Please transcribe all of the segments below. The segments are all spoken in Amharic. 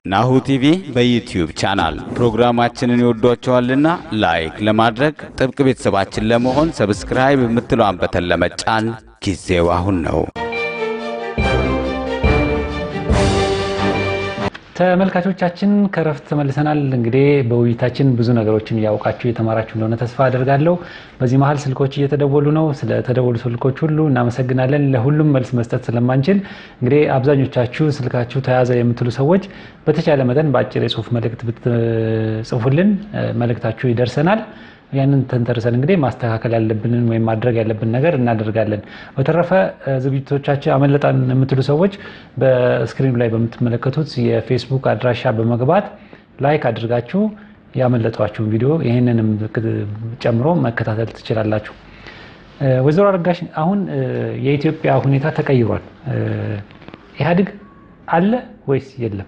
ናሁ ቲቪ በዩትዩብ ቻናል ፕሮግራማችንን ይወዷቸዋልና ላይክ ለማድረግ ጥብቅ ቤተሰባችን ለመሆን ሰብስክራይብ የምትለዋን በተን ለመጫን ጊዜው አሁን ነው። ተመልካቾቻችን ከረፍት ተመልሰናል። እንግዲህ በውይይታችን ብዙ ነገሮችን እያወቃችሁ የተማራችሁ እንደሆነ ተስፋ አደርጋለሁ። በዚህ መሀል ስልኮች እየተደወሉ ነው። ስለተደወሉ ስልኮች ሁሉ እናመሰግናለን። ለሁሉም መልስ መስጠት ስለማንችል እንግዲህ አብዛኞቻችሁ ስልካችሁ ተያዘ የምትሉ ሰዎች በተቻለ መጠን በአጭር የጽሁፍ መልእክት ብትጽፉልን መልእክታችሁ ይደርሰናል። ያንን ተንተርሰን እንግዲህ ማስተካከል ያለብንን ወይም ማድረግ ያለብን ነገር እናደርጋለን። በተረፈ ዝግጅቶቻችን አመለጣን የምትሉ ሰዎች በስክሪኑ ላይ በምትመለከቱት የፌስቡክ አድራሻ በመግባት ላይክ አድርጋችሁ ያመለጧችሁን ቪዲዮ ይህንንም ጨምሮ መከታተል ትችላላችሁ። ወይዘሮ አረጋሽ አሁን የኢትዮጵያ ሁኔታ ተቀይሯል። ኢህአዴግ አለ ወይስ የለም?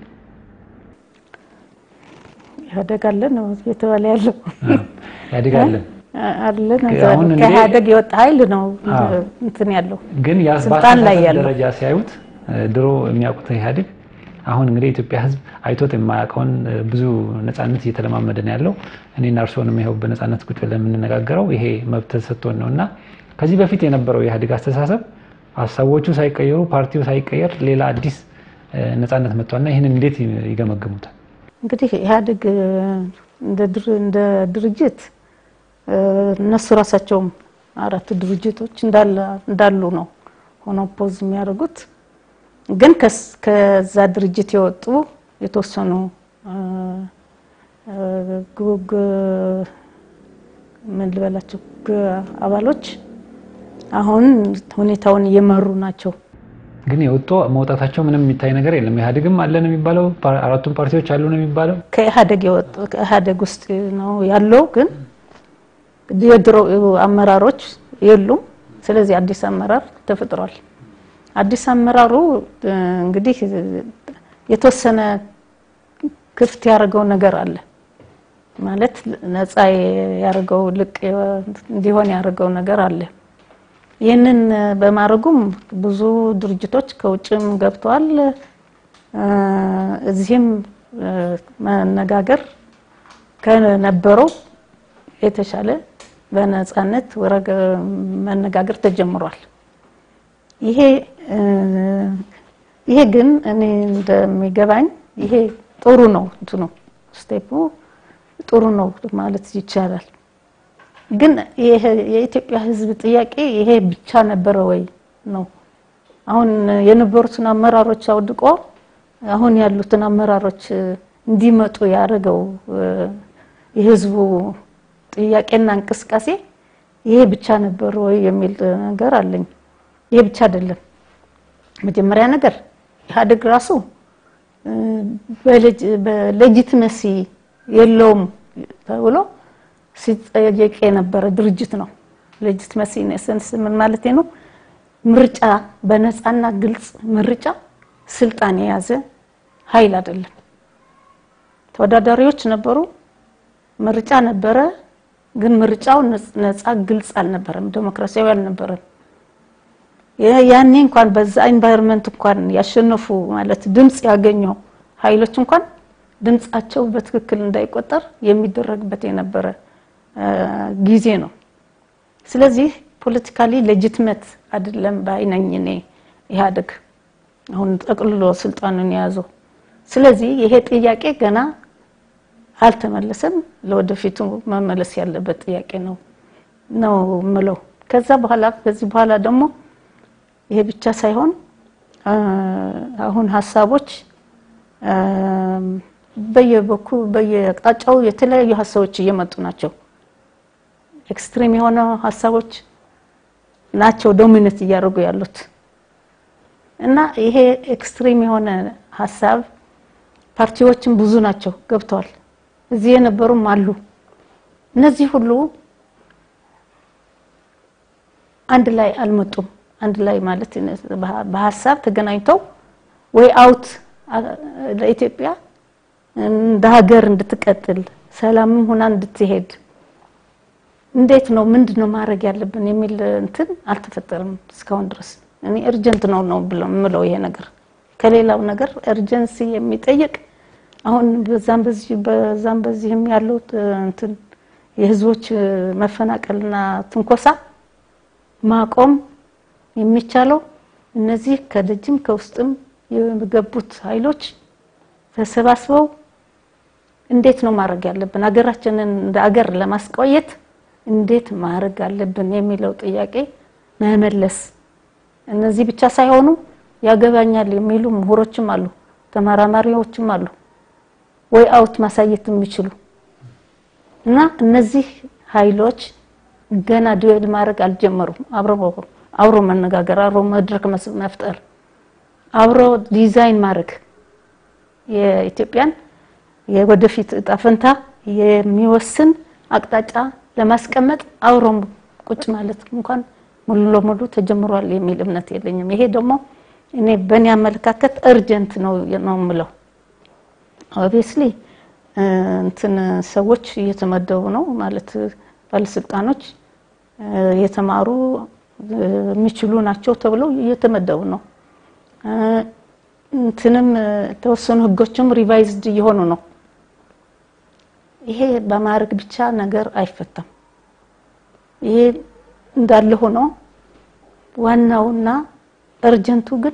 ኢህአዴግ አለ ነው እየተባለ ያለው። ኢህአዴግ አለ አለ ነው። አሁን እንግዲህ- ከኢህአዴግ የወጣ ኃይል ነው አዎ። እንትን ያለው ግን ያ ስልጣን ላይ በአስተሳሰብ ያለው ደረጃ ሲያዩት ድሮ የሚያውቁት ኢህአዴግ አሁን እንግዲህ የኢትዮጵያ ሕዝብ አይቶት የማያውቀውን ብዙ ነፃነት እየተለማመደ ነው ያለው። እኔና እርስዎንም ይኸው በነፃነት ቁጭ ብለን የምንነጋገረው ይሄ መብት ተሰጥቶን ነው እና ከዚህ በፊት የነበረው የኢህአዴግ አስተሳሰብ ሀሳቦቹ ሳይቀየሩ ፓርቲው ሳይቀየር ሌላ አዲስ እ፣ ነፃነት መጥቷልና ይህንን እንዴት ይገመግሙታል? እንግዲህ ኢህአዴግ እንደ ድር- እንደ ድርጅት እ፣ እነሱ ራሳቸውም አራት ድርጅቶች እንዳለ እንዳሉ ነው ሆኖ ፖዝ የሚያደርጉት ግን ከስ- ከዛ ድርጅት የወጡ የተወሰኑ እ፣ እ፣ ግ- ግ- ምን ልበላቸው ግ- አባሎች አሁን ሁኔታውን እየመሩ ናቸው። ግን የወጡ መውጣታቸው ምንም የሚታይ ነገር የለም። ኢህአዴግም አለ ነው የሚባለው፣ ፓ- አራቱም ፓርቲዎች አሉ ነው የሚባለው። ከኢህአዴግ የወጡ ከኢህአዴግ ውስጥ ነው ያለው፣ ግን የድሮ አመራሮች የሉም። ስለዚህ አዲስ አመራር ተፈጥሯል። አዲስ አመራሩ እ፣ እንግዲህ የተወሰነ ክፍት ያደረገው ነገር አለ ማለት ነፃ ያደረገው ልቅ እንዲሆን ያደረገው ነገር አለ። ይህንን በማድረጉም ብዙ ድርጅቶች ከውጭም ገብተዋል። እ፣ እዚህም እ፣ መነጋገር ከነበረው የተሻለ በነፃነት ወረገ መነጋገር ተጀምሯል። ይሄ እ፣ ይሄ ግን እኔ እንደሚገባኝ ይሄ ጥሩ ነው እንትኑ ስቴፑ ጥሩ ነው ማለት ይቻላል። ግን ይሄ የኢትዮጵያ ሕዝብ ጥያቄ ይሄ ብቻ ነበረ ወይ ነው? አሁን የነበሩትን አመራሮች አውድቆ አሁን ያሉትን አመራሮች እንዲመጡ ያደረገው እ፣ የህዝቡ ጥያቄና እንቅስቃሴ ይሄ ብቻ ነበር ወይ የሚል ነገር አለኝ። ይሄ ብቻ አይደለም። መጀመሪያ ነገር ኢህአዴግ ራሱ እ፣ በሌጅ- በሌጂትመሲ የለውም ተብሎ ሲጠየቅ የነበረ ድርጅት ነው። ሌጂትመሲ ኤሰንስ ምን ማለት ነው? ምርጫ በነፃና ግልጽ ምርጫ ስልጣን የያዘ ኃይል አይደለም። ተወዳዳሪዎች ነበሩ፣ ምርጫ ነበረ። ግን ምርጫው ነፃ ግልጽ አልነበረም፣ ዴሞክራሲያዊ አልነበረም። ያ- ያኔ እንኳን በዛ ኤንቫይሮንመንት እንኳን ያሸነፉ ማለት ድምፅ ያገኙ ኃይሎች እንኳን ድምፃቸው በትክክል እንዳይቆጠር የሚደረግበት የነበረ እ፣ ጊዜ ነው። ስለዚህ ፖለቲካሊ ሌጂትመት አይደለም ባይነኝ እኔ ኢህአዴግ አሁን ጠቅልሎ ስልጣኑን የያዘው። ስለዚህ ይሄ ጥያቄ ገና አልተመለሰም። ለወደፊቱ መመለስ ያለበት ጥያቄ ነው ነው ምለው። ከዛ በኋላ ከዚህ በኋላ ደግሞ ይሄ ብቻ ሳይሆን አ፣ አሁን ሀሳቦች አም፣ በየበኩ በየአቅጣጫው የተለያዩ ሀሳቦች እየመጡ ናቸው። ኤክስትሪም የሆነ ሀሳቦች ናቸው ዶሚኔት እያደረጉ ያሉት እና ይሄ ኤክስትሪም የሆነ ሀሳብ ፓርቲዎችም ብዙ ናቸው ገብተዋል። እዚህ የነበሩም አሉ። እነዚህ ሁሉ አንድ ላይ አልመጡም። አንድ ላይ ማለት በሀሳብ ተገናኝተው ወይ አውት ለኢትዮጵያ እንደ ሀገር እንድትቀጥል ሰላምም ሆና እንድትሄድ እንዴት ነው ምንድን ነው ማድረግ ያለብን የሚል እንትን አልተፈጠረም እስካሁን ድረስ። እኔ እርጀንት ነው ነው ብለው የምለው ይሄ ነገር ከሌላው ነገር እርጀንሲ የሚጠይቅ አሁን በዛም በዚህ በዛም በዚህም ያለው እንትን የህዝቦች መፈናቀልና ትንኮሳ ማቆም የሚቻለው እነዚህ ከደጅም ከውስጥም የገቡት ኃይሎች ተሰባስበው እንዴት ነው ማድረግ ያለብን ሀገራችንን እንደ አገር ለማስቆየት እንዴት ማድረግ አለብን የሚለው ጥያቄ መመለስ። እነዚህ ብቻ ሳይሆኑ ያገባኛል የሚሉ ምሁሮችም አሉ፣ ተመራማሪዎችም አሉ፣ ወይ አውት ማሳየት የሚችሉ እና እነዚህ ኃይሎች ገና ዱዌል ማድረግ አልጀመሩም። አብሮ አብሮ መነጋገር፣ አብሮ መድረክ መፍጠር፣ አብሮ ዲዛይን ማድረግ የኢትዮጵያን የወደፊት እጣ ፈንታ የሚወስን አቅጣጫ ለማስቀመጥ አብሮ ቁጭ ማለት እንኳን ሙሉ ለሙሉ ተጀምሯል የሚል እምነት የለኝም። ይሄ ደግሞ እኔ በእኔ አመለካከት እርጀንት ነው ነው የምለው። ኦብቪየስሊ እንትን ሰዎች እየተመደቡ ነው ማለት ባለስልጣኖች የተማሩ የሚችሉ ናቸው ተብለው እየተመደቡ ነው። እንትንም የተወሰኑ ህጎችም ሪቫይዝድ እየሆኑ ነው። ይሄ በማድረግ ብቻ ነገር አይፈታም። ይሄ እንዳለ ሆኖ ዋናውና እርጀንቱ ግን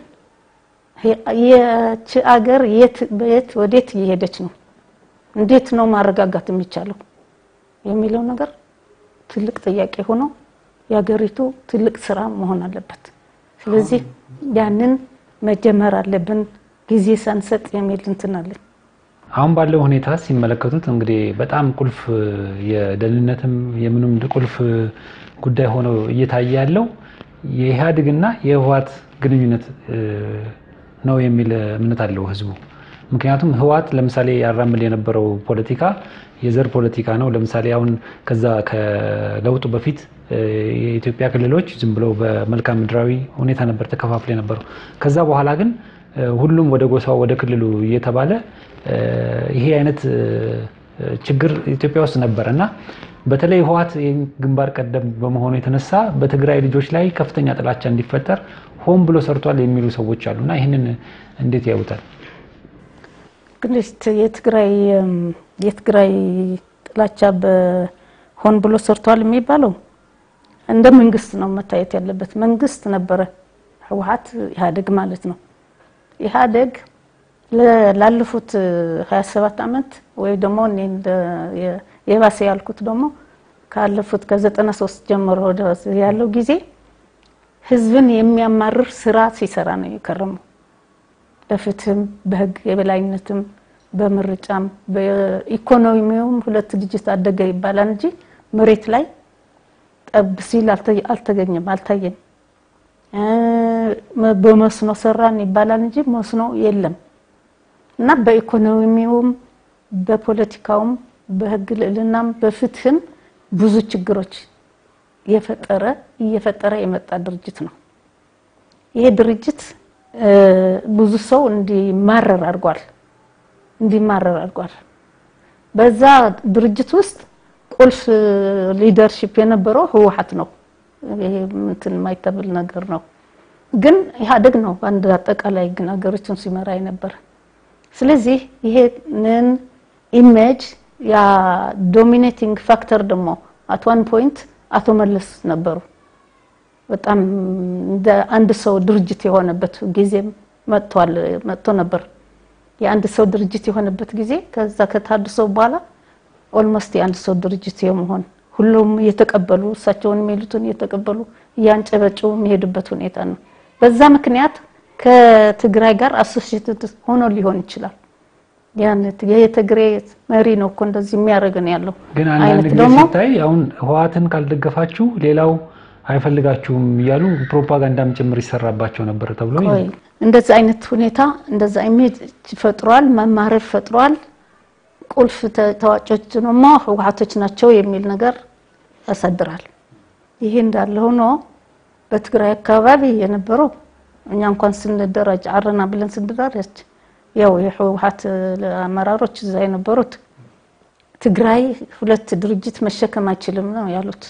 የች አገር የት በየት ወዴት እየሄደች ነው፣ እንዴት ነው ማረጋጋት የሚቻለው የሚለው ነገር ትልቅ ጥያቄ ሆኖ የሀገሪቱ ትልቅ ስራ መሆን አለበት። ስለዚህ ያንን መጀመር አለብን ጊዜ ሳንሰጥ የሚል እንትን አለኝ። አሁን ባለው ሁኔታ ሲመለከቱት እንግዲህ በጣም ቁልፍ የደህንነትም የምንም ቁልፍ ጉዳይ ሆኖ እየታየ ያለው የኢህአዴግና የህወሓት ግንኙነት ነው የሚል እምነት አለው ህዝቡ። ምክንያቱም ህወሓት ለምሳሌ ያራምድ የነበረው ፖለቲካ የዘር ፖለቲካ ነው። ለምሳሌ አሁን ከዛ ከለውጡ በፊት የኢትዮጵያ ክልሎች ዝም ብለው በመልክዓ ምድራዊ ሁኔታ ነበር ተከፋፍለ የነበረው። ከዛ በኋላ ግን ሁሉም ወደ ጎሳው ወደ ክልሉ እየተባለ ይሄ አይነት ችግር ኢትዮጵያ ውስጥ ነበር እና በተለይ ህወሓት ግንባር ቀደም በመሆኑ የተነሳ በትግራይ ልጆች ላይ ከፍተኛ ጥላቻ እንዲፈጠር ሆን ብሎ ሰርቷል የሚሉ ሰዎች አሉ እና ይህንን እንዴት ያዩታል? ግን የትግራይ የትግራይ ጥላቻ በሆን ብሎ ሰርቷል የሚባለው እንደ መንግስት ነው መታየት ያለበት። መንግስት ነበረ ህወሓት ኢህአዴግ ማለት ነው። ኢህአዴግ ላለፉት 27 ዓመት ወይ ደግሞ እኔ የባሰ ያልኩት ደግሞ ካለፉት ከ93 ጀምሮ ያለው ጊዜ ህዝብን የሚያማርር ስራ ሲሰራ ነው የከረመው። በፍትህም በህግ የበላይነትም በምርጫም በኢኮኖሚውም ሁለት ዲጂት አደገ ይባላል እንጂ መሬት ላይ ጠብ ሲል አልተገኘም፣ አልታየም። በመስኖ ሰራን ይባላል እንጂ መስኖ የለም እና በኢኮኖሚውም በፖለቲካውም በህግ ልዕልናም በፍትህም ብዙ ችግሮች የፈጠረ እየፈጠረ የመጣ ድርጅት ነው። ይሄ ድርጅት ብዙ ሰው እንዲማረር አድርጓል እንዲማረር አድርጓል። በዛ ድርጅት ውስጥ ቁልፍ ሊደርሺፕ የነበረው ህወሓት ነው። ይሄ እንትን የማይተብል ነገር ነው። ግን ኢህአዴግ ነው በአንድ አጠቃላይ ግን ሀገሮችን ሲመራ የነበረ። ስለዚህ ይሄንን ኢሜጅ ያ ዶሚኔቲንግ ፋክተር ደግሞ አት ዋን ፖይንት አቶ መለስ ነበሩ። በጣም እንደ አንድ ሰው ድርጅት የሆነበት ጊዜ መጥቷል መጥቶ ነበር። የአንድ ሰው ድርጅት የሆነበት ጊዜ ከዛ ከታድሶ በኋላ ኦልሞስት የአንድ ሰው ድርጅት የመሆን ሁሉም እየተቀበሉ እሳቸውን የሚሉትን እየተቀበሉ እያንጨበጨቡ የሚሄዱበት ሁኔታ ነው። በዛ ምክንያት ከትግራይ ጋር አሶሲየትድ ሆኖ ሊሆን ይችላል። ያን የትግራይ መሪ ነው እኮ እንደዚህ የሚያደርግ ነው ያለው። ግን አንዳንድ ጊዜ ሲታይ አሁን ህወሓትን ካልደገፋችሁ ሌላው አይፈልጋችሁም እያሉ ፕሮፓጋንዳም ጭምር ይሰራባቸው ነበር ተብሎ እንደዚህ አይነት ሁኔታ እንደዛ ኢሜጅ ፈጥሯል፣ መማረር ፈጥሯል። ቁልፍ ተዋጮች ደግሞ ህወሓቶች ናቸው የሚል ነገር ያሳድራል። ይሄ እንዳለ ሆኖ በትግራይ አካባቢ የነበረው እኛ እንኳን ስንደራጅ አረና ብለን ስንደራጅ ያው የህወሓት አመራሮች እዛ የነበሩት ትግራይ ሁለት ድርጅት መሸከም አይችልም ነው ያሉት።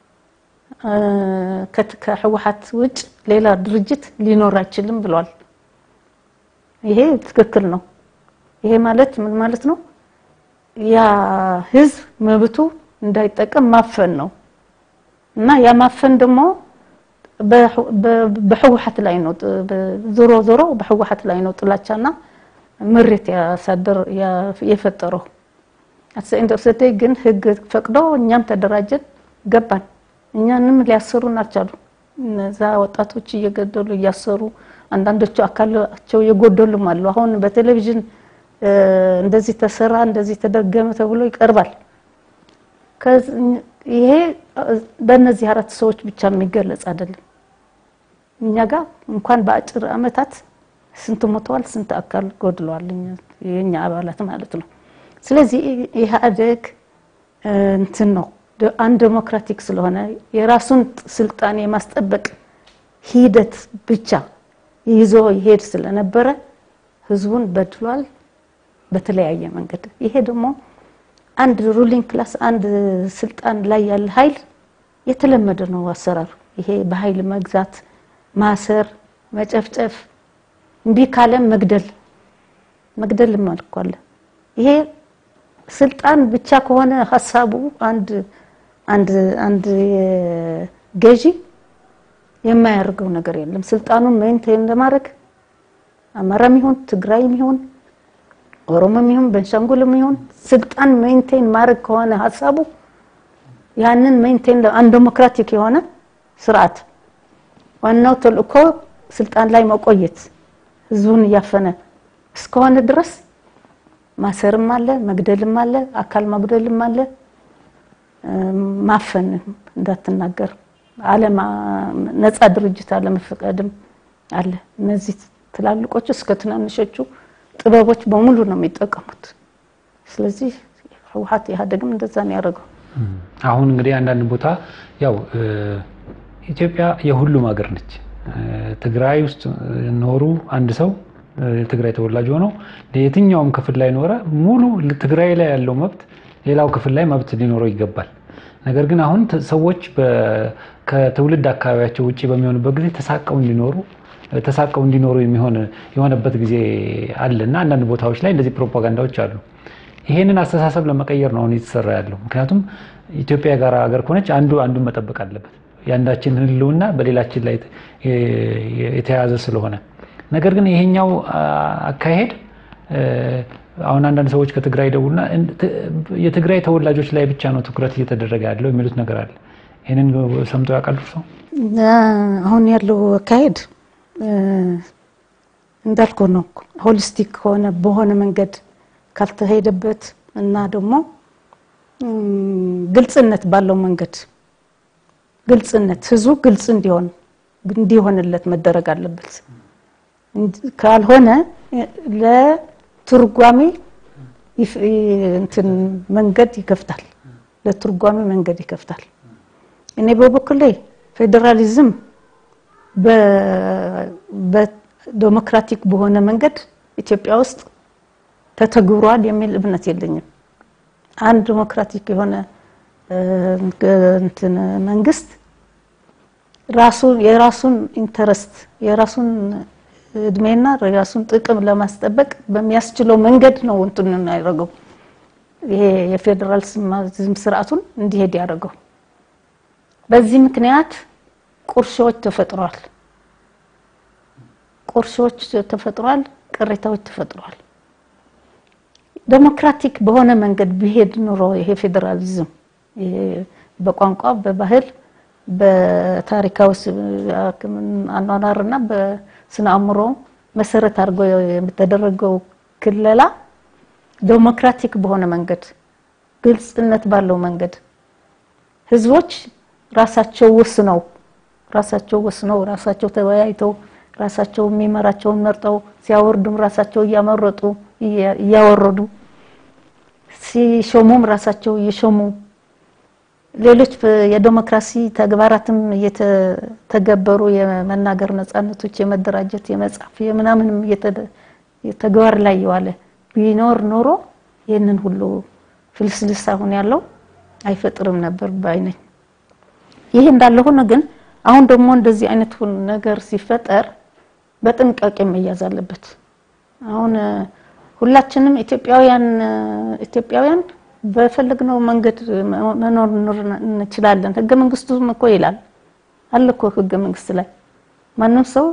ከህወሓት ውጭ ሌላ ድርጅት ሊኖር አይችልም ብሏል። ይሄ ትክክል ነው። ይሄ ማለት ምን ማለት ነው? ያ ህዝብ መብቱ እንዳይጠቀም ማፈን ነው እና ያ ማፈን ደግሞ በህወሓት ላይ ነው። ዞሮ ዞሮ በህወሓት ላይ ነው ጥላቻና ምሬት ያሳደር የፈጠረው። አትሰኢንድ ኦፍ ዘ ግን ህግ ፈቅዶ እኛም ተደራጀን ገባን። እኛንም ሊያሰሩን አልቻሉ። እነዛ ወጣቶች እየገደሉ እያሰሩ አንዳንዶቹ አካላቸው የጎደሉም አሉ። አሁን በቴሌቪዥን እንደዚህ ተሰራ እንደዚህ ተደገመ ተብሎ ይቀርባል። ይሄ በእነዚህ አራት ሰዎች ብቻ የሚገለጽ አይደለም። እኛ ጋር እንኳን በአጭር አመታት ስንት ሞተዋል፣ ስንት አካል ጎድለዋል፣ የኛ አባላት ማለት ነው። ስለዚህ ኢህአዴግ እንትን ነው አንድ ዴሞክራቲክ ስለሆነ የራሱን ስልጣን የማስጠበቅ ሂደት ብቻ ይዞ ይሄድ ስለነበረ ህዝቡን በድሏል በተለያየ መንገድ። ይሄ ደግሞ አንድ ሩሊንግ ክላስ አንድ ስልጣን ላይ ያለ ኃይል የተለመደ ነው አሰራሩ። ይሄ በኃይል መግዛት፣ ማሰር፣ መጨፍጨፍ፣ እምቢ ካለም መግደል መግደል እኮ አለ። ይሄ ስልጣን ብቻ ከሆነ ሀሳቡ አንድ አንድ አንድ ገዢ የማያደርገው ነገር የለም። ስልጣኑን ሜንቴን ለማድረግ አማራም ይሁን ትግራይም ይሁን ኦሮሞም ይሁን ቤንሻንጉልም ይሁን ስልጣን ሜንቴን ማድረግ ከሆነ ሀሳቡ ያንን ሜንቴን አንድ ዴሞክራቲክ የሆነ ስርዓት ዋናው ተልእኮ ስልጣን ላይ መቆየት ህዝቡን እያፈነ እስከሆነ ድረስ ማሰርም አለ፣ መግደልም አለ፣ አካል መጉደልም አለ፣ ማፈን እንዳትናገር አለማ ነፃ ድርጅት አለመፈቀድም አለ። እነዚህ ትላልቆቹ እስከ ትናንሾቹ ጥበቦች በሙሉ ነው የሚጠቀሙት። ስለዚህ ህወሓት ኢህአዴግም እንደዛ ነው ያደረገው። አሁን እንግዲህ አንዳንድ ቦታ ያው ኢትዮጵያ የሁሉም ሀገር ነች። ትግራይ ውስጥ ኖሩ አንድ ሰው የትግራይ ተወላጅ ሆኖ የትኛውም ክፍል ላይ ኖረ ሙሉ ትግራይ ላይ ያለው መብት ሌላው ክፍል ላይ መብት ሊኖረው ይገባል። ነገር ግን አሁን ሰዎች ከትውልድ አካባቢያቸው ውጭ በሚሆኑበት ጊዜ ተሳቀው እንዲኖሩ ተሳቀው እንዲኖሩ የሚሆን የሆነበት ጊዜ አለ እና አንዳንድ ቦታዎች ላይ እንደዚህ ፕሮፓጋንዳዎች አሉ። ይሄንን አስተሳሰብ ለመቀየር ነው አሁን እየተሰራ ያለው። ምክንያቱም ኢትዮጵያ የጋራ ሀገር ከሆነች አንዱ አንዱን መጠበቅ አለበት። የአንዳችን ህልውና በሌላችን ላይ የተያያዘ ስለሆነ ነገር ግን ይሄኛው አካሄድ አሁን አንዳንድ ሰዎች ከትግራይ ደውልና የትግራይ ተወላጆች ላይ ብቻ ነው ትኩረት እየተደረገ ያለው የሚሉት ነገር አለ። ይህንን ሰምተው ያውቃሉ ሰው? አሁን ያለው አካሄድ እንዳልኩ ነው። ሆሊስቲክ ከሆነ በሆነ መንገድ ካልተሄደበት እና ደግሞ ግልጽነት ባለው መንገድ ግልጽነት ህዝቡ ግልጽ እንዲሆን እንዲሆንለት መደረግ አለበት። ካልሆነ ለትርጓሜ እንትን መንገድ ይከፍታል፣ ለትርጓሜ መንገድ ይከፍታል። እኔ በበኩሌ ፌዴራሊዝም በዴሞክራቲክ በሆነ መንገድ ኢትዮጵያ ውስጥ ተተግብሯል የሚል እምነት የለኝም። አንድ ዴሞክራቲክ የሆነ እንትን መንግስት ራሱ የራሱን ኢንተረስት የራሱን እድሜና የራሱን ጥቅም ለማስጠበቅ በሚያስችለው መንገድ ነው እንትን ያደረገው። ይሄ የፌዴራሊዝም ስርዓቱን እንዲሄድ ያደረገው። በዚህ ምክንያት ቁርሾዎች ተፈጥሯል። ቁርሾዎች ተፈጥሯል። ቅሬታዎች ተፈጥሯል። ዴሞክራቲክ በሆነ መንገድ ቢሄድ ኑሮ ይሄ ፌዴራሊዝም በቋንቋ በባህል በታሪካዊ አኗኗርና በስነ አእምሮ መሰረት አድርጎ የተደረገው ክለላ ዴሞክራቲክ በሆነ መንገድ ግልጽነት ባለው መንገድ ህዝቦች ራሳቸው ወስነው ራሳቸው ወስነው ራሳቸው ተወያይተው ራሳቸው የሚመራቸውን መርጠው ሲያወርዱም ራሳቸው እያመረጡ እያወረዱ ሲሾሙም ራሳቸው እየሾሙ ሌሎች የዴሞክራሲ ተግባራትም እየተገበሩ የመናገር ነጻነቶች፣ የመደራጀት፣ የመጻፍ፣ የምናምንም ተግባር ላይ የዋለ ቢኖር ኖሮ ይህንን ሁሉ ፍልስልስ አሁን ያለው አይፈጥርም ነበር ባይነኝ። ይህ እንዳለ ሆኖ ግን አሁን ደግሞ እንደዚህ አይነት ነገር ሲፈጠር በጥንቃቄ መያዝ አለበት። አሁን ሁላችንም ኢትዮጵያውያን ኢትዮጵያውያን በፈለግነው መንገድ መኖር እንችላለን። ህገ መንግስቱም እኮ ይላል አለ እኮ ህገ መንግስት ላይ ማንም ሰው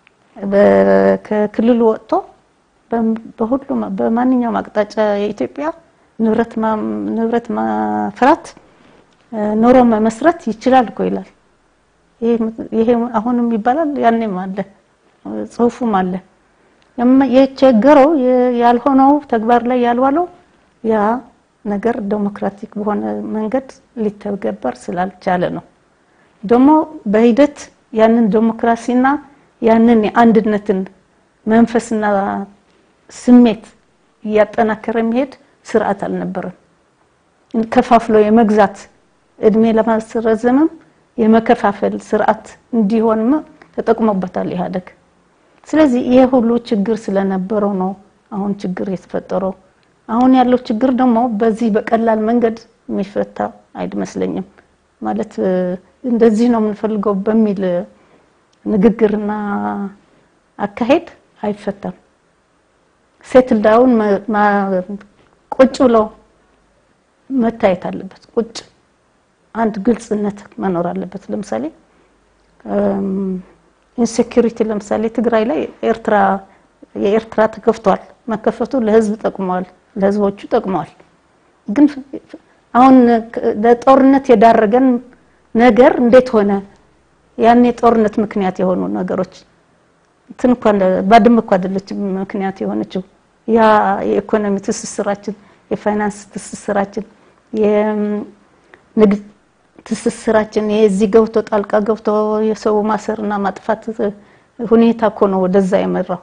ከክልሉ ወጥቶ በሁሉም በማንኛውም አቅጣጫ የኢትዮጵያ ንብረት ንብረት ማፍራት ኑሮ መመስረት ይችላል እኮ ይላል። ይሄ አሁንም ይባላል ያኔም አለ ጽሁፉም አለ። የቸገረው ያልሆነው ተግባር ላይ ያልዋለው ያ ነገር ዴሞክራቲክ በሆነ መንገድ ሊተገበር ስላልቻለ ነው። ደግሞ በሂደት ያንን ዴሞክራሲና ያንን የአንድነትን መንፈስና ስሜት እያጠናከረ የሚሄድ ስርዓት አልነበረም። ከፋፍሎ የመግዛት እድሜ ለማስረዘምም የመከፋፈል ስርዓት እንዲሆንም ተጠቅሞበታል ኢህአዴግ። ስለዚህ ይሄ ሁሉ ችግር ስለነበረው ነው አሁን ችግር የተፈጠረው። አሁን ያለው ችግር ደግሞ በዚህ በቀላል መንገድ የሚፈታ አይመስለኝም። ማለት እንደዚህ ነው የምንፈልገው በሚል ንግግርና አካሄድ አይፈታም። ሴትል ዳውን ቁጭ ብሎ መታየት አለበት። ቁጭ አንድ ግልጽነት መኖር አለበት። ለምሳሌ ኢንሴኪሪቲ ለምሳሌ ትግራይ ላይ ኤርትራ የኤርትራ ተከፍቷል። መከፈቱ ለህዝብ ጠቅመዋል፣ ለህዝቦቹ ጠቅመዋል። ግን አሁን ለጦርነት የዳረገን ነገር እንዴት ሆነ? ያን የጦርነት ምክንያት የሆኑ ነገሮች እንትን እንኳን ባድመ እኮ አይደለችም ምክንያት የሆነችው ያ የኢኮኖሚ ትስስራችን፣ የፋይናንስ ትስስራችን፣ የንግድ ትስስራችን የዚህ ገብቶ ጣልቃ ገብቶ የሰው ማሰርና ማጥፋት ሁኔታ እኮ ነው ወደዛ የመራው።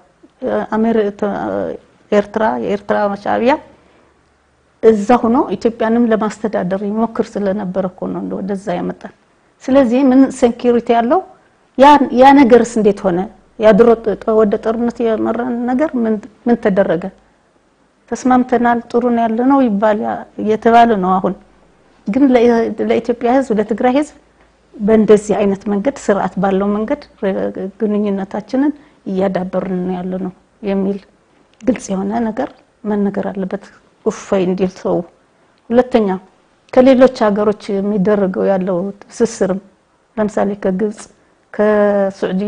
ኤርትራ የኤርትራ ሻዕቢያ እዛ ሆኖ ኢትዮጵያንም ለማስተዳደር ይሞክር ስለነበረ እኮ ነው ወደዛ ያመጣል። ስለዚህ ምን ሴኪሪቲ ያለው ያ ነገርስ እንዴት ሆነ? ያድሮ ወደ ጦርነት የመራን ነገር ምን ተደረገ? ተስማምተናል፣ ጥሩ ነው ያለ ነው ይባል እየተባለ ነው አሁን ግን ለኢትዮጵያ ሕዝብ ለትግራይ ሕዝብ በእንደዚህ አይነት መንገድ ስርዓት ባለው መንገድ ግንኙነታችንን እያዳበርን ነው ያለ ነው የሚል ግልጽ የሆነ ነገር መነገር አለበት፣ እፎይ እንዲል ሰው። ሁለተኛ ከሌሎች ሀገሮች የሚደረገው ያለው ትስስርም ለምሳሌ ከግብጽ፣ ከሱዑዲ፣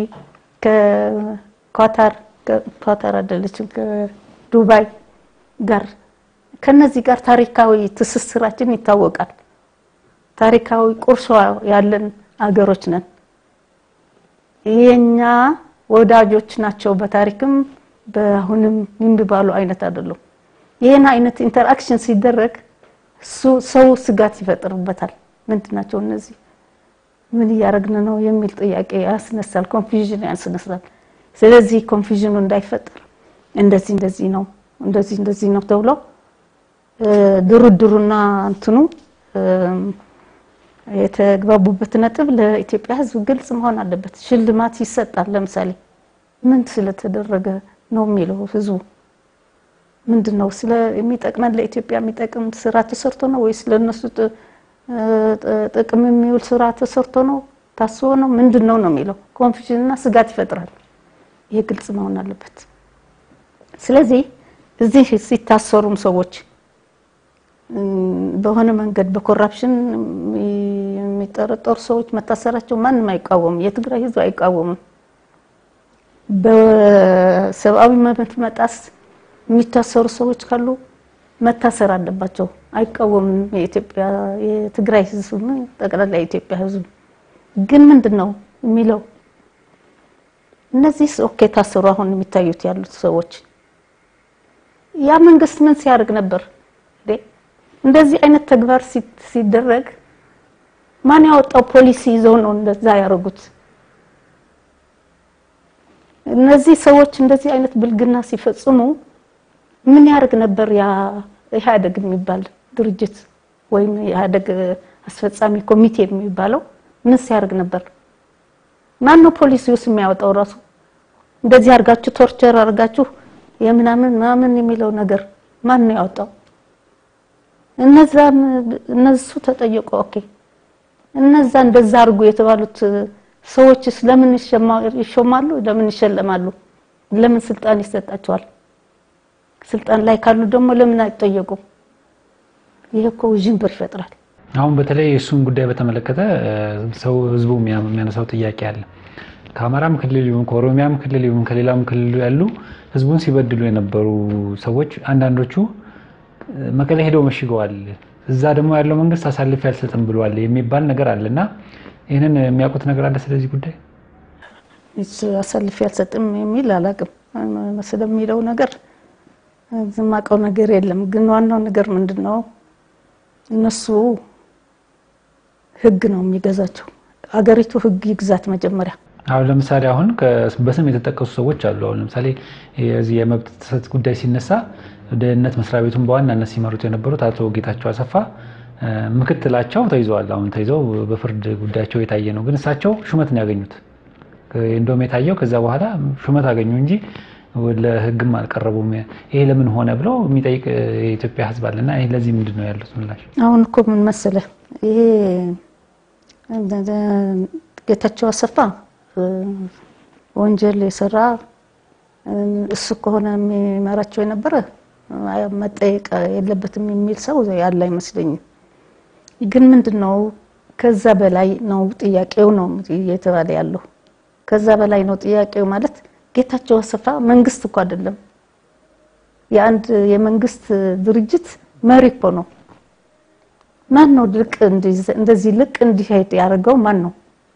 ከኳታር ኳታር አይደለችም ከዱባይ ጋር ከነዚህ ጋር ታሪካዊ ትስስራችን ይታወቃል። ታሪካዊ ቁርሾ ያለን አገሮች ነን። የኛ ወዳጆች ናቸው። በታሪክም በአሁንም የሚባሉ አይነት አይደሉም። ይህን አይነት ኢንተርአክሽን ሲደረግ ሰው ስጋት ይፈጥርበታል። ምንድን ናቸው እነዚህ? ምን እያደረግን ነው የሚል ጥያቄ ያስነሳል። ኮንፊውዥን ያስነሳል። ስለዚህ ኮንፊውዥኑ እንዳይፈጠር እንደዚህ እንደዚህ ነው እንደዚህ እንደዚህ ነው ተብሎ ድርድሩና እንትኑ የተግባቡበት ነጥብ ለኢትዮጵያ ሕዝብ ግልጽ መሆን አለበት። ሽልማት ይሰጣል። ለምሳሌ ምን ስለተደረገ ነው የሚለው ሕዝቡ ምንድን ነው ስለ የሚጠቅመን ለኢትዮጵያ የሚጠቅም ስራ ተሰርቶ ነው ወይስ ለእነሱ ጥቅም የሚውል ስራ ተሰርቶ ነው ታስቦ ነው ምንድን ነው ነው የሚለው ኮንፊውዥንና ስጋት ይፈጥራል። ይሄ ግልጽ መሆን አለበት። ስለዚህ እዚህ ሲታሰሩም ሰዎች በሆነ መንገድ በኮራፕሽን የሚጠረጠሩ ሰዎች መታሰራቸው ማንም አይቃወምም። የትግራይ ህዝብ አይቃወምም። በሰብአዊ መብት መጣስ የሚታሰሩ ሰዎች ካሉ መታሰር አለባቸው። አይቃወምም። የኢትዮጵያ የትግራይ ህዝብ ጠቅላላ የኢትዮጵያ ህዝብ ግን ምንድን ነው የሚለው እነዚህ ኦኬ ታሰሩ አሁን የሚታዩት ያሉት ሰዎች ያ መንግስት ምን ሲያደርግ ነበር? እንደዚህ አይነት ተግባር ሲደረግ ማን ያወጣው ፖሊሲ ይዘው ነው እንደዛ ያደረጉት? እነዚህ ሰዎች እንደዚህ አይነት ብልግና ሲፈጽሙ ምን ያደርግ ነበር? ያ ኢህአዴግ የሚባል ድርጅት ወይም የኢህአዴግ አስፈጻሚ ኮሚቴ የሚባለው ምን ሲያደርግ ነበር? ማን ነው ፖሊሲውስ የሚያወጣው? ራሱ እንደዚህ አድርጋችሁ ቶርቸር አድርጋችሁ የምናምን ምናምን የሚለው ነገር ማን ነው ያወጣው? እነዛ እነሱ ተጠየቁ። ኦኬ እነዛ እንደዛ አድርጉ የተባሉት ሰዎችስ ለምን ይሾማሉ? ለምን ይሸለማሉ? ለምን ስልጣን ይሰጣቸዋል? ስልጣን ላይ ካሉ ደግሞ ለምን አይጠየቁም? ይሄ እኮ ውዥንብር ይፈጥራል። አሁን በተለይ እሱን ጉዳይ በተመለከተ ሰው ህዝቡ የሚያነሳው ጥያቄ አለ። ከአማራም ክልል ይሁን ከኦሮሚያም ክልል ይሁን ከሌላም ክልል ያሉ ህዝቡን ሲበድሉ የነበሩ ሰዎች አንዳንዶቹ መቀሌ ሄደው መሽገዋል፣ እዛ ደግሞ ያለው መንግስት አሳልፌ አልሰጥም ብሏል የሚባል ነገር አለ እና ይህንን የሚያውቁት ነገር አለ ስለዚህ ጉዳይ አሳልፌ አልሰጥም የሚል አላውቅም። ስለሚለው ነገር ዝማቀው ነገር የለም። ግን ዋናው ነገር ምንድን ነው? እነሱ ህግ ነው የሚገዛቸው። አገሪቱ ህግ ይግዛት መጀመሪያ። አሁን ለምሳሌ አሁን በስም የተጠቀሱ ሰዎች አሉ። አሁን ለምሳሌ የዚህ የመብት ጥሰት ጉዳይ ሲነሳ ደህንነት መስሪያ ቤቱን በዋናነት ሲመሩት የነበሩት አቶ ጌታቸው አሰፋ ምክትላቸው ተይዘዋል። አሁን ተይዘው በፍርድ ጉዳያቸው የታየ ነው። ግን እሳቸው ሹመት ነው ያገኙት። እንደውም የታየው ከዛ በኋላ ሹመት አገኙ እንጂ ለህግም አልቀረቡም። ይሄ ለምን ሆነ ብለው የሚጠይቅ የኢትዮጵያ ህዝብ አለና ይሄ ለዚህ ምንድን ነው ያሉት ምላሽ? አሁን እኮ ምን መሰለህ ይሄ ጌታቸው አሰፋ ወንጀል የሰራ እሱ ከሆነ የሚመራቸው የነበረ መጠየቅ የለበትም የሚል ሰው ያለ አይመስለኝም። ግን ምንድን ነው ከዛ በላይ ነው ጥያቄው ነው እየተባለ ያለው ከዛ በላይ ነው ጥያቄው ማለት ጌታቸው አሰፋ መንግስት እኮ አይደለም። የአንድ የመንግስት ድርጅት መሪ እኮ ነው። ማን ነው ልቅ እንደዚህ ልቅ እንዲሄድ ያደርገው ማን ነው?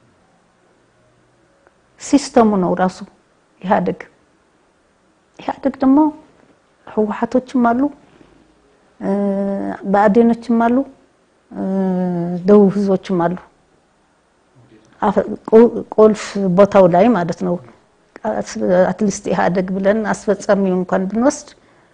ሲስተሙ ነው ራሱ ኢህአዴግ። ኢህአዴግ ደግሞ ህወሓቶችም አሉ፣ ብአዴኖችም አሉ፣ ደቡብ ህዝቦችም አሉ። ቁልፍ ቦታው ላይ ማለት ነው። አትሊስት ኢህአዴግ ብለን አስፈጻሚው እንኳን ብንወስድ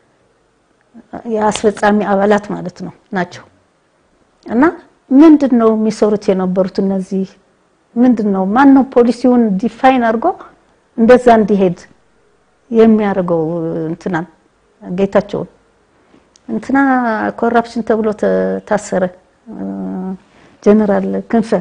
የአስፈጻሚ አባላት ማለት ነው ናቸው። እና ምንድን ነው የሚሰሩት የነበሩት እነዚህ ምንድን ነው ማን ነው ፖሊሲውን ዲፋይን አድርጎ እንደዛ እንዲሄድ የሚያደርገው? እንትናን ጌታቸውን እንትና ኮራፕሽን ተብሎ ታሰረ። ጀነራል ክንፈ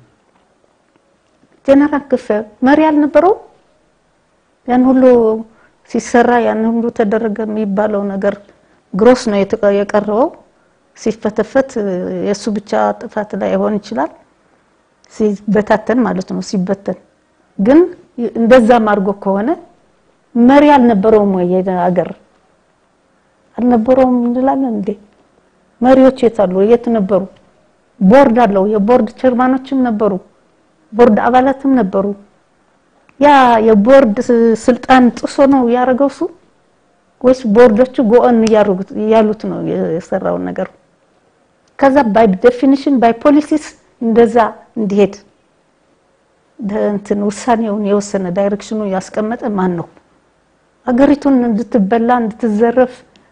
ጀነራል ክንፈ መሪ አልነበረው? ያን ሁሉ ሲሰራ ያን ሁሉ ተደረገ የሚባለው ነገር ግሮስ ነው የቀረበው። ሲፈተፈት የእሱ ብቻ ጥፋት ላይ ሆን ይችላል ሲበታተን ማለት ነው። ሲበተን ግን እንደዛም አድርጎ ከሆነ መሪ አልነበረውም ወይ ሀገር አልነበረውም እንላለን እንዴ? መሪዎች የት አሉ? የት ነበሩ? ቦርድ አለው። የቦርድ ቸርማኖችም ነበሩ፣ ቦርድ አባላትም ነበሩ። ያ የቦርድ ስልጣን ጥሶ ነው ያደረገው እሱ ወይስ ቦርዶቹ ጎኦን እያሉት ነው የሰራውን ነገር? ከዛ ባይ ዴፊኒሽን ባይ ፖሊሲስ እንደዛ እንዲሄድ እንትን ውሳኔውን የወሰነ ዳይሬክሽኑ ያስቀመጠ ማን ነው? አገሪቱን እንድትበላ እንድትዘረፍ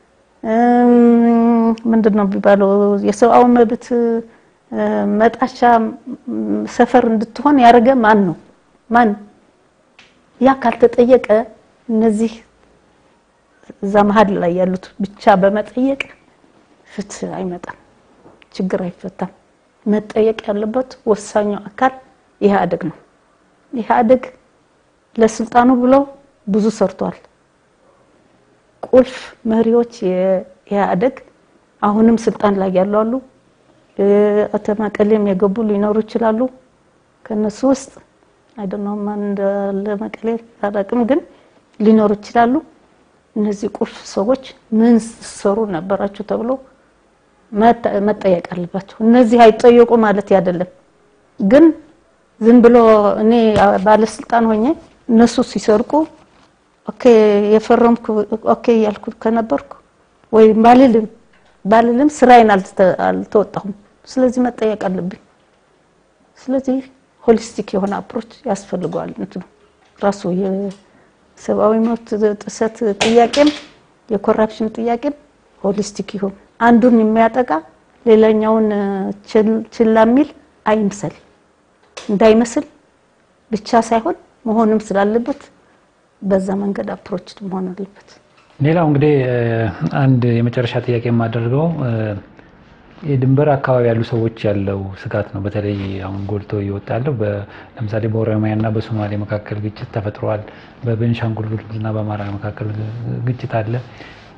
ምንድን ነው የሚባለው የሰብአዊ መብት መጣሻ ሰፈር እንድትሆን ያደረገ ማን ነው? ማን ያ ካልተጠየቀ እነዚህ እዛ መሀል ላይ ያሉት ብቻ በመጠየቅ ፍትህ አይመጣም፣ ችግር አይፈታም። መጠየቅ ያለበት ወሳኙ አካል ኢህአዴግ ነው። ኢህአዴግ ለስልጣኑ ብሎ ብዙ ሰርቷል። ቁልፍ መሪዎች የኢህአዴግ አሁንም ስልጣን ላይ ያሉ አሉ። አቶ መቀሌም የገቡ ሊኖሩ ይችላሉ። ከነሱ ውስጥ አይደለም ማን እንዳለ መቀሌ አላውቅም፣ ግን ሊኖሩ ይችላሉ። እነዚህ ቁልፍ ሰዎች ምን ሰሩ ነበራቸው ተብሎ መጠየቅ አለባቸው። እነዚህ አይጠየቁ ማለት አይደለም፣ ግን ዝም ብሎ እኔ ባለስልጣን ሆኜ እነሱ ሲሰርቁ ኦኬ የፈረምኩ ኦኬ ያልኩ ከነበርኩ ወይ ባልልም ባልልም ስራዬን አልተወጣሁም። ስለዚህ መጠየቅ አለብኝ። ስለዚህ ሆሊስቲክ የሆነ አፕሮች ያስፈልገዋል። እንትኑ ራሱ የሰብአዊ መብት ጥሰት ጥያቄም የኮራፕሽን ጥያቄም ሆሊስቲክ ይሁን። አንዱን የሚያጠቃ ሌላኛውን ችላ የሚል አይምሰል እንዳይመስል ብቻ ሳይሆን መሆንም ስላለበት በዛ መንገድ አፕሮች መሆን አለበት። ሌላው እንግዲህ አንድ የመጨረሻ ጥያቄ የማደርገው የድንበር አካባቢ ያሉ ሰዎች ያለው ስጋት ነው። በተለይ አሁን ጎልቶ እየወጣ ያለው ለምሳሌ በኦሮሚያና በሶማሌ መካከል ግጭት ተፈጥሯል። በቤኒሻንጉል ጉሙዝና በአማራ መካከል ግጭት አለ።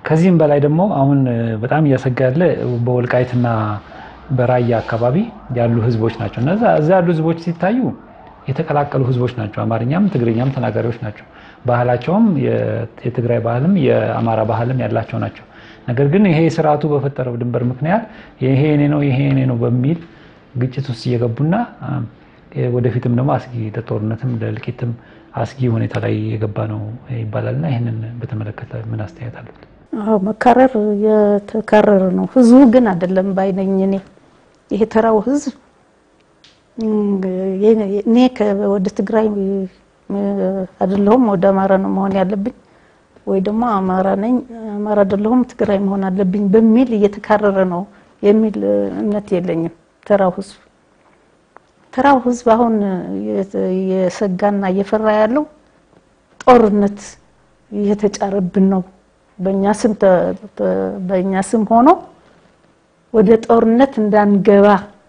ከዚህም በላይ ደግሞ አሁን በጣም እያሰጋ ያለ በወልቃይትና በራያ አካባቢ ያሉ ህዝቦች ናቸው። እነዛ እዛ ያሉ ህዝቦች ሲታዩ የተቀላቀሉ ህዝቦች ናቸው። አማርኛም ትግርኛም ተናጋሪዎች ናቸው። ባህላቸውም የትግራይ ባህልም የአማራ ባህልም ያላቸው ናቸው። ነገር ግን ይሄ ስርዓቱ በፈጠረው ድንበር ምክንያት ይሄ እኔ ነው ይሄ እኔ ነው በሚል ግጭት ውስጥ እየገቡና ወደፊትም ደግሞ አስጊ ለጦርነትም ለእልቂትም አስጊ ሁኔታ ላይ የገባ ነው ይባላልና ይህንን በተመለከተ ምን አስተያየት አለት? አዎ መካረር የተካረረ ነው። ህዝቡ ግን አይደለም ባይነኝ እኔ ይሄ ተራው ህዝብ እኔ ወደ ትግራይ አይደለሁም ወደ አማራ ነው መሆን ያለብኝ ወይ ደግሞ አማራ ነኝ አማራ አይደለሁም ትግራይ መሆን አለብኝ በሚል እየተካረረ ነው የሚል እምነት የለኝም። ተራው ህዝብ ተራው ህዝብ አሁን የሰጋና እየፈራ ያለው ጦርነት እየተጫረብን ነው በእኛ ስም በእኛ ስም ሆኖ ወደ ጦርነት እንዳንገባ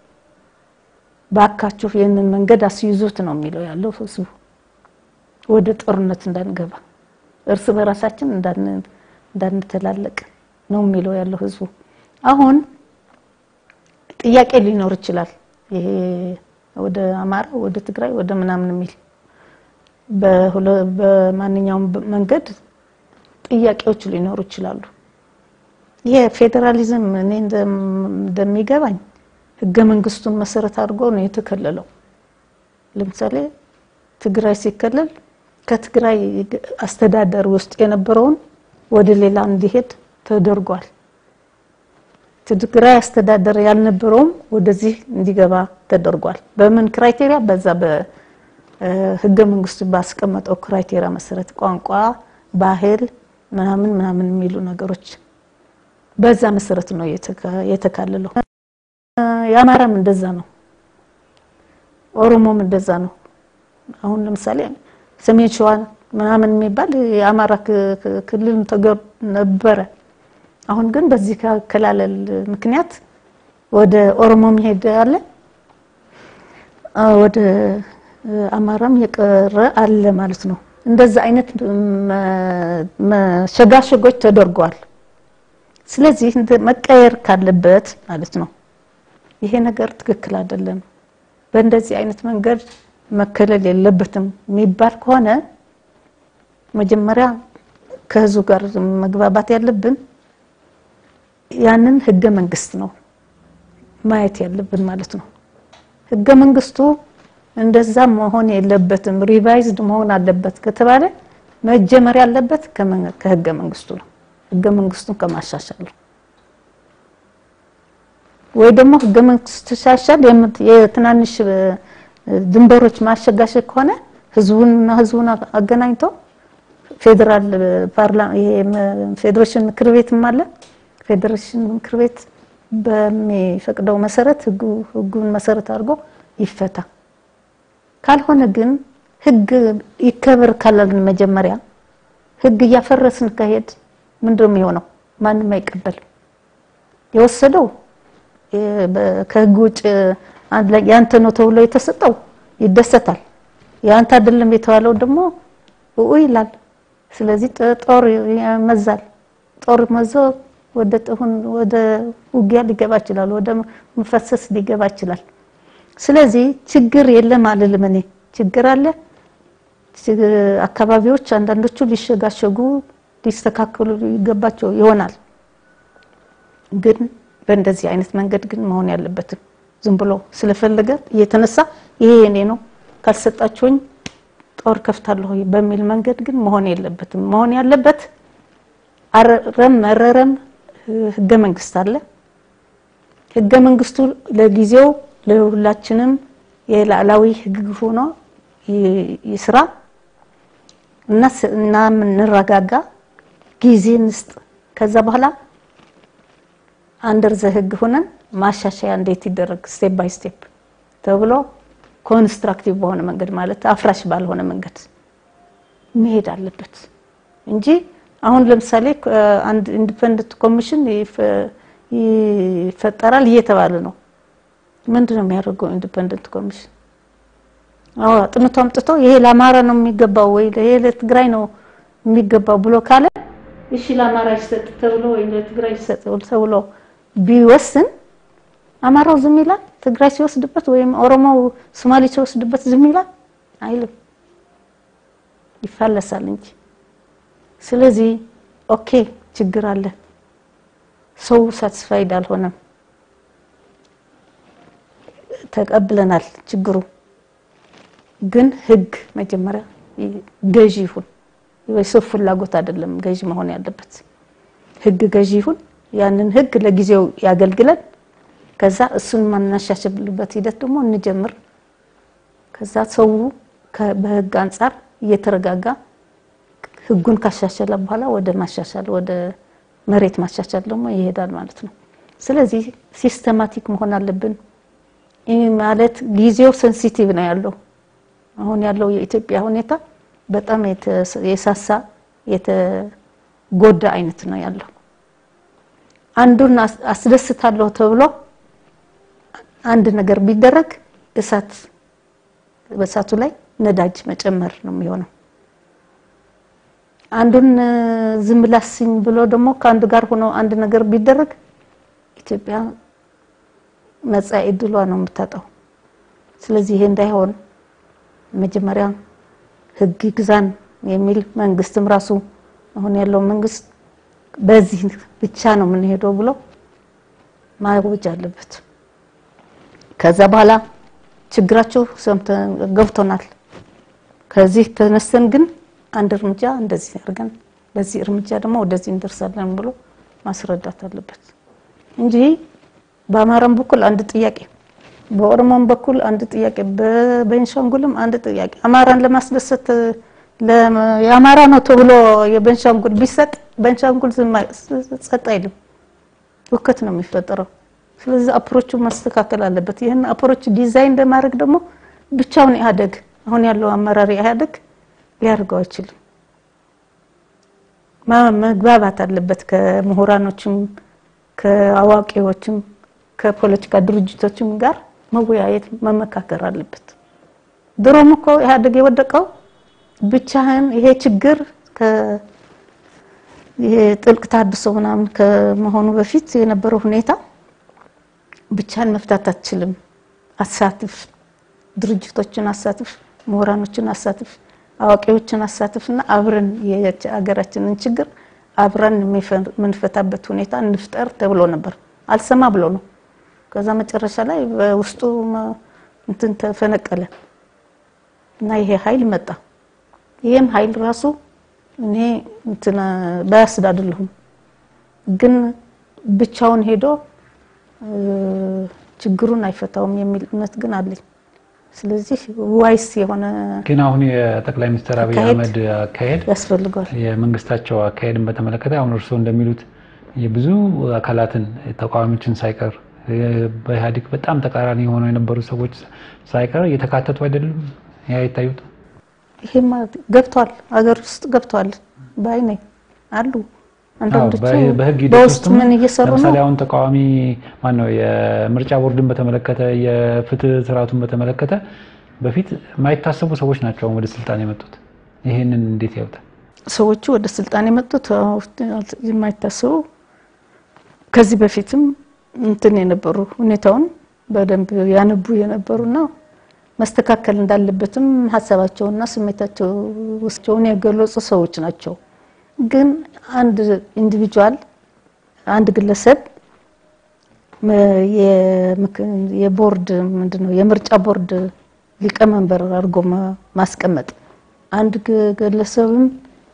ባካችሁ ይህንን መንገድ አስይዙት ነው የሚለው ያለው ህዝቡ። ወደ ጦርነት እንዳንገባ እርስ በራሳችን እንዳንተላለቅ ነው የሚለው ያለው ህዝቡ። አሁን ጥያቄ ሊኖር ይችላል። ይሄ ወደ አማራ ወደ ትግራይ ወደ ምናምን የሚል በማንኛውም መንገድ ጥያቄዎች ሊኖሩ ይችላሉ። ይሄ ፌዴራሊዝም እኔ እንደሚገባኝ ህገ መንግስቱን መሰረት አድርጎ ነው የተከለለው። ለምሳሌ ትግራይ ሲከለል ከትግራይ አስተዳደር ውስጥ የነበረውን ወደ ሌላ እንዲሄድ ተደርጓል። ትግራይ አስተዳደር ያልነበረውም ወደዚህ እንዲገባ ተደርጓል። በምን ክራይቴሪያ? በዛ በህገ መንግስቱ ባስቀመጠው ክራይቴሪያ መሰረት ቋንቋ፣ ባህል ምናምን ምናምን የሚሉ ነገሮች በዛ መሰረት ነው የተካለለው። የአማራም እንደዛ ነው፣ ኦሮሞም እንደዛ ነው። አሁን ለምሳሌ ሰሜን ሸዋ ምናምን የሚባል የአማራ ክልል ተገር ነበረ። አሁን ግን በዚህ ከከላለል ምክንያት ወደ ኦሮሞ መሄድ አለ፣ ወደ አማራም የቀረ አለ ማለት ነው። እንደዛ አይነት መሸጋሸጎች ተደርገዋል። ስለዚህ መቀየር ካለበት ማለት ነው ይሄ ነገር ትክክል አይደለም፣ በእንደዚህ አይነት መንገድ መከለል የለበትም የሚባል ከሆነ መጀመሪያ ከህዝቡ ጋር መግባባት ያለብን ያንን ህገ መንግስት ነው ማየት ያለብን ማለት ነው። ህገ መንግስቱ እንደዛ መሆን የለበትም ሪቫይዝድ መሆን አለበት ከተባለ መጀመር ያለበት ከህገ መንግስቱ ነው። ህገ መንግስቱን ከማሻሻል ነው። ወይ ደግሞ ህገ መንግስቱ ሲሻሻል የትናንሽ ድንበሮች ማሸጋሸግ ከሆነ ህዝቡንና ህዝቡን አገናኝቶ ፌዴራል ፓርላማ ይሄ ፌዴሬሽን ምክር ቤትም አለ። ፌዴሬሽን ምክር ቤት በሚፈቅደው መሰረት ህጉን መሰረት አድርጎ ይፈታ። ካልሆነ ግን ህግ ይከበር ካላልን መጀመሪያ ህግ እያፈረስን ከሄድ ምንድነው የሚሆነው? ማንም አይቀበልም። የወሰደው ከህግ ውጭ ያንተ ነው ተብሎ የተሰጠው ይደሰታል። ያንተ አይደለም የተባለው ደግሞ ኡ ይላል። ስለዚህ ጦር ይመዛል። ጦር መዞ ወደ ጥሁን ወደ ውጊያ ሊገባ ይችላል። ወደ መፈሰስ ሊገባ ይችላል። ስለዚህ ችግር የለም አልልም እኔ ችግር አለ። አካባቢዎች አንዳንዶቹ ሊሸጋሸጉ ሊስተካከሉ ይገባቸው ይሆናል። ግን በእንደዚህ አይነት መንገድ ግን መሆን ያለበትም ዝም ብሎ ስለፈለገ እየተነሳ ይሄ የኔ ነው ካልሰጣችሁኝ ጦር ከፍታለሁ በሚል መንገድ ግን መሆን የለበትም። መሆን ያለበት አረረም መረረም ህገ መንግስት አለ። ህገ መንግስቱ ለጊዜው ለሁላችንም የላዕላዊ ህግ ሆኖ ይስራ እና እና እንረጋጋ፣ ጊዜ እንስጥ። ከዛ በኋላ አንደር ዘ ህግ ሆነን ማሻሻያ እንዴት ይደረግ ስቴፕ ባይ ስቴፕ ተብሎ ኮንስትራክቲቭ በሆነ መንገድ ማለት አፍራሽ ባልሆነ መንገድ መሄድ አለበት እንጂ አሁን ለምሳሌ አንድ ኢንዲፔንደንት ኮሚሽን ይፈጠራል እየተባለ ነው። ምንድን ነው የሚያደርገው ኢንዲፔንደንት ኮሚሽን? አዎ አጥንቶ አምጥቶ ይሄ ለአማራ ነው የሚገባው ወይ ይሄ ለትግራይ ነው የሚገባው ብሎ ካለ እሺ ለአማራ ይሰጥ ተብሎ ወይም ለትግራይ ይሰጥ ተብሎ ቢወስን አማራው ዝም ይላል? ትግራይ ሲወስድበት ወይም ኦሮሞው ሶማሌ ሲወስድበት ዝም ይላል? አይልም፣ ይፋለሳል እንጂ። ስለዚህ ኦኬ ችግር አለ፣ ሰው ሳትስፋይድ አልሆነም፣ ተቀብለናል ችግሩ ግን ህግ መጀመሪያ ገዢ ይሁን። የሰው ፍላጎት አይደለም ገዢ መሆን ያለበት። ህግ ገዢ ይሁን። ያንን ህግ ለጊዜው ያገልግለን። ከዛ እሱን ማናሻሽልበት ሂደት ደግሞ እንጀምር። ከዛ ሰው በህግ አንጻር እየተረጋጋ ህጉን ካሻሸለ በኋላ ወደ ማሻሻል ወደ መሬት ማሻሻል ደግሞ ይሄዳል ማለት ነው። ስለዚህ ሲስተማቲክ መሆን አለብን። ይህ ማለት ጊዜው ሴንሲቲቭ ነው ያለው አሁን ያለው የኢትዮጵያ ሁኔታ በጣም የሳሳ የተጎዳ አይነት ነው ያለው። አንዱን አስደስታለሁ ተብሎ አንድ ነገር ቢደረግ እሳት በእሳቱ ላይ ነዳጅ መጨመር ነው የሚሆነው። አንዱን ዝም ላስኝ ብሎ ደግሞ ከአንዱ ጋር ሆኖ አንድ ነገር ቢደረግ ኢትዮጵያ መጻኢ ዕድሏ ነው የምታጣው። ስለዚህ ይሄ እንዳይሆን መጀመሪያ ህግ ግዛን የሚል መንግስትም ራሱ አሁን ያለው መንግስት በዚህ ብቻ ነው የምንሄደው ብሎ ማወጅ አለበት። ከዛ በኋላ ችግራቸው ሰምተን ገብቶናል። ከዚህ ተነስተን ግን አንድ እርምጃ እንደዚህ አድርገን በዚህ እርምጃ ደግሞ ወደዚህ እንደርሳለን ብሎ ማስረዳት አለበት እንጂ በአማራም በኩል አንድ ጥያቄ በኦሮሞም በኩል አንድ ጥያቄ በቤንሻንጉልም አንድ ጥያቄ አማራን ለማስደሰት የአማራ ነው ተብሎ የቤንሻንጉል ቢሰጥ ቤንሻንጉል ጸጥ አይልም፣ ውከት ነው የሚፈጠረው። ስለዚህ አፕሮቹ ማስተካከል አለበት። ይህን አፕሮች ዲዛይን ለማድረግ ደግሞ ብቻውን ኢህአዴግ አሁን ያለው አመራር ኢህአዴግ ሊያደርገው አይችልም። መግባባት አለበት ከምሁራኖችም ከአዋቂዎችም ከፖለቲካ ድርጅቶችም ጋር መወያየት መመካከር አለበት። ድሮም እኮ ኢህአዴግ የወደቀው ብቻህን ይሄ ችግር ይሄ ጥልቅ ታድሶ ምናምን ከመሆኑ በፊት የነበረው ሁኔታ ብቻህን መፍታት አትችልም። አሳትፍ፣ ድርጅቶችን አሳትፍ፣ ምሁራኖችን አሳትፍ፣ አዋቂዎችን አሳትፍና አብረን የሀገራችንን ችግር አብረን የምንፈታበት ሁኔታ እንፍጠር ተብሎ ነበር። አልሰማ ብሎ ነው። ከዛ መጨረሻ ላይ በውስጡ እንትን ተፈነቀለ እና ይሄ ኃይል መጣ። ይሄም ኃይል ራሱ እኔ እንትን ባያስድ አይደለሁም፣ ግን ብቻውን ሄዶ ችግሩን አይፈታውም የሚል እምነት ግን አለኝ። ስለዚህ ዋይስ የሆነ ግን አሁን የጠቅላይ ሚኒስትር አብይ አህመድ አካሄድ ያስፈልገዋል። የመንግስታቸው አካሄድን በተመለከተ አሁን እርስዎ እንደሚሉት የብዙ አካላትን ተቃዋሚዎችን ሳይቀር በኢህአዴግ በጣም ተቃራኒ የሆነው የነበሩ ሰዎች ሳይቀር እየተካተቱ አይደሉም። ያ ይታዩት ይሄማ ገብቷል፣ ሀገር ውስጥ ገብቷል ባይ ነኝ አሉ። አንዳንዶቹ በህግ ሂደት በውስጥ ውስጥ ምን እየሰሩ ነው? ለምሳሌ አሁን ተቃዋሚ ማን ነው የምርጫ ቦርድን በተመለከተ የፍትህ ስርዓቱን በተመለከተ በፊት የማይታሰቡ ሰዎች ናቸው አሁን ወደ ስልጣን የመጡት። ይሄንን እንዴት ያውጣል? ሰዎቹ ወደ ስልጣን የመጡት የማይታሰቡ ከዚህ በፊትም እንትን የነበሩ ሁኔታውን በደንብ ያነቡ የነበሩና መስተካከል እንዳለበትም ሀሳባቸውና ስሜታቸው ውስጣቸውን የገለጹ ሰዎች ናቸው። ግን አንድ ኢንዲቪጁዋል አንድ ግለሰብ የቦርድ ምንድነው የምርጫ ቦርድ ሊቀመንበር አድርጎ ማስቀመጥ አንድ ግለሰብም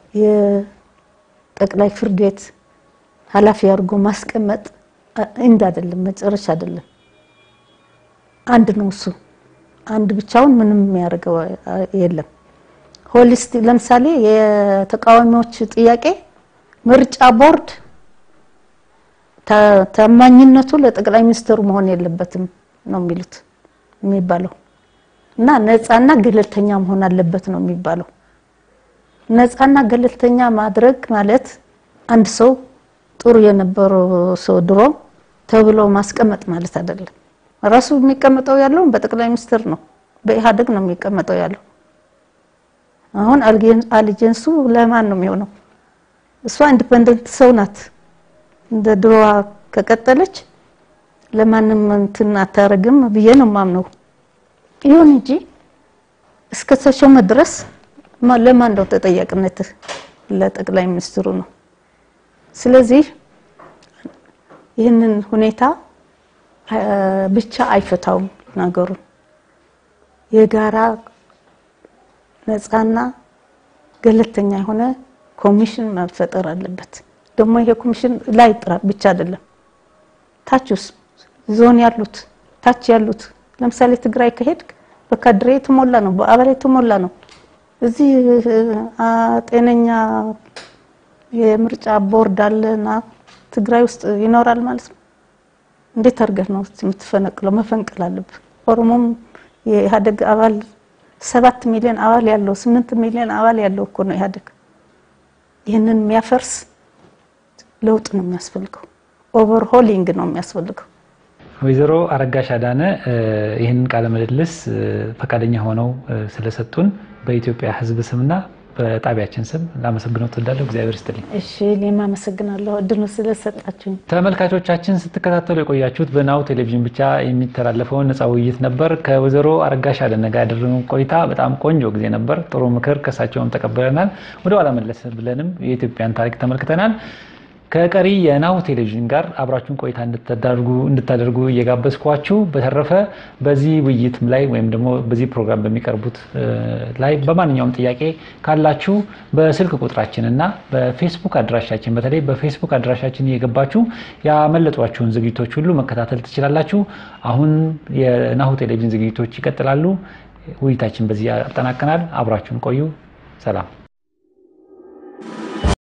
የጠቅላይ ፍርድ ቤት ኃላፊ አድርጎ ማስቀመጥ እንድ አይደለም፣ መጨረሻ አይደለም። አንድ ነው እሱ። አንድ ብቻውን ምንም የሚያደርገው የለም። ሆሊስቲ ለምሳሌ የተቃዋሚዎች ጥያቄ ምርጫ ቦርድ ታማኝነቱ ለጠቅላይ ሚኒስትሩ መሆን የለበትም ነው የሚሉት የሚባለው እና ነፃና ገለልተኛ መሆን አለበት ነው የሚባለው። ነፃና ገለልተኛ ማድረግ ማለት አንድ ሰው ጥሩ የነበረው ሰው ድሮ ተብሎ ማስቀመጥ ማለት አይደለም። ራሱ የሚቀመጠው ያለው በጠቅላይ ሚኒስትር ነው፣ በኢህአዴግ ነው የሚቀመጠው ያለው። አሁን አሊጀንሱ ለማን ነው የሚሆነው? እሷ ኢንዲፐንደንት ሰው ናት። እንደ ድሮዋ ከቀጠለች ለማንም እንትን አታረግም ብዬ ነው የማምነው። ይሁን እንጂ እስከ ተሾመ ድረስ ለማን ነው ተጠያቂነትህ? ለጠቅላይ ሚኒስትሩ ነው። ስለዚህ ይህንን ሁኔታ ብቻ አይፈታውም ነገሩን። የጋራ ነፃና ገለልተኛ የሆነ ኮሚሽን መፈጠር አለበት። ደግሞ ይሄ ኮሚሽን ላይ ጥራ ብቻ አይደለም፣ ታችስ ዞን ያሉት ታች ያሉት ለምሳሌ ትግራይ ከሄድክ በካድሬ የተሞላ ነው፣ በአባል የተሞላ ነው። እዚህ ጤነኛ የምርጫ ቦርድ አለና ትግራይ ውስጥ ይኖራል ማለት ነው። እንዴት አድርገህ ነው የምትፈነቅለው? መፈንቅል አለብህ። ኦሮሞም የኢህአዴግ አባል ሰባት ሚሊዮን አባል ያለው ስምንት ሚሊዮን አባል ያለው እኮ ነው ኢህአዴግ። ይህንን የሚያፈርስ ለውጥ ነው የሚያስፈልገው። ኦቨርሆሊንግ ነው የሚያስፈልገው። ወይዘሮ አረጋሽ አዳነ ይህንን ቃለ ምልልስ ፈቃደኛ ሆነው ስለሰጡን በኢትዮጵያ ሕዝብ ስምና በጣቢያችን ስም ላመሰግነው ትወዳለሁ። እግዚአብሔር ይስጥልኝ። እሺ እኔም አመሰግናለሁ እድሉ ስለሰጣችሁኝ። ተመልካቾቻችን ስትከታተሉ የቆያችሁት በናሁ ቴሌቪዥን ብቻ የሚተላለፈውን ነፃ ውይይት ነበር። ከወይዘሮ አረጋሽ አዳነ ጋር ያደረግነው ቆይታ በጣም ቆንጆ ጊዜ ነበር። ጥሩ ምክር ከሳቸውም ተቀብለናል። ወደ ኋላ መለስ ብለንም የኢትዮጵያን ታሪክ ተመልክተናል። ከቀሪ የናሁ ቴሌቪዥን ጋር አብራችሁን ቆይታ እንድታደርጉ እየጋበዝኳችሁ፣ በተረፈ በዚህ ውይይትም ላይ ወይም ደግሞ በዚህ ፕሮግራም በሚቀርቡት ላይ በማንኛውም ጥያቄ ካላችሁ በስልክ ቁጥራችን እና በፌስቡክ አድራሻችን በተለይ በፌስቡክ አድራሻችን እየገባችሁ ያመለጧችሁን ዝግጅቶች ሁሉ መከታተል ትችላላችሁ። አሁን የናሁ ቴሌቪዥን ዝግጅቶች ይቀጥላሉ። ውይይታችን በዚህ ያጠናቀናል። አብራችሁን ቆዩ። ሰላም